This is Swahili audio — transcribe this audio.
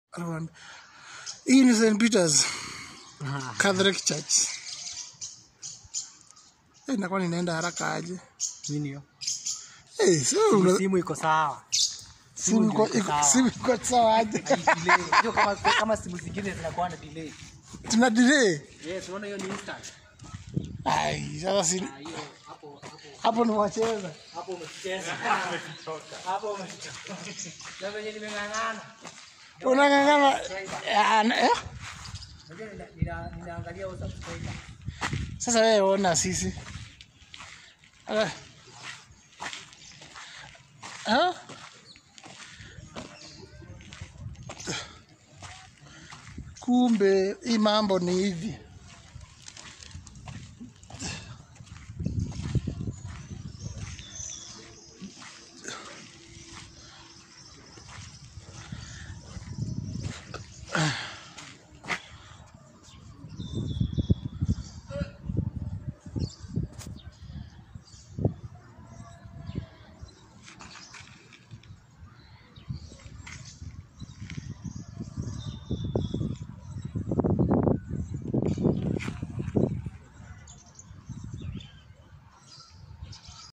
Rwanda. Hii ni St. Peter's Catholic Church. Eh, nakuwa ninaenda haraka aje? Nini hiyo? Eh, sio una- Simu iko sawa. simu iko iko- simu iko sawa aje? Delay. Hiyo kama kama simu zingine zinakuwa na delay. Tuna delay. Yes, unaona hiyo ni instant. Ai, sasa si Ah, hiyo hapo hapo hapo ni wacheza. hapo umecheza. Hapo umecheza. Na venye nimeng'ang'ana. Unang'ang'ana Ah, na- eh? Unajua nina- nina- ninaangalia hiyo subscriber. Sasa wewe ona sisi. Ala. Ha? Kumbe hii mambo ni hivi.